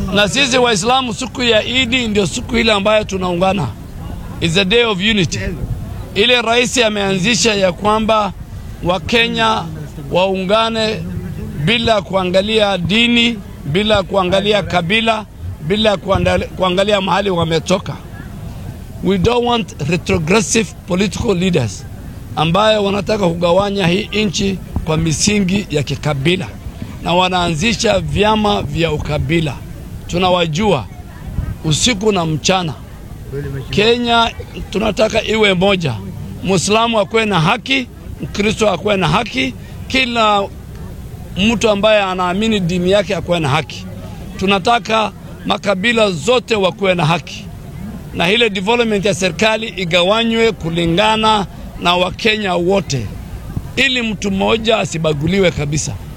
na sisi Waislamu siku ya Idi ndio siku ile ambayo tunaungana, is a day of unity. Ile rais ameanzisha ya kwamba Wakenya waungane bila kuangalia dini, bila kuangalia kabila, bila kuandali- kuangalia mahali wametoka. We don't want retrogressive political leaders ambayo wanataka kugawanya hii nchi kwa misingi ya kikabila na wanaanzisha vyama vya ukabila. Tunawajua usiku na mchana. Kenya tunataka iwe moja, Muislamu akuwe na haki, Mkristo akuwe na haki, kila mtu ambaye anaamini dini yake akuwe na haki. Tunataka makabila zote wakuwe na haki, na ile development ya serikali igawanywe kulingana na Wakenya wote, ili mtu mmoja asibaguliwe kabisa.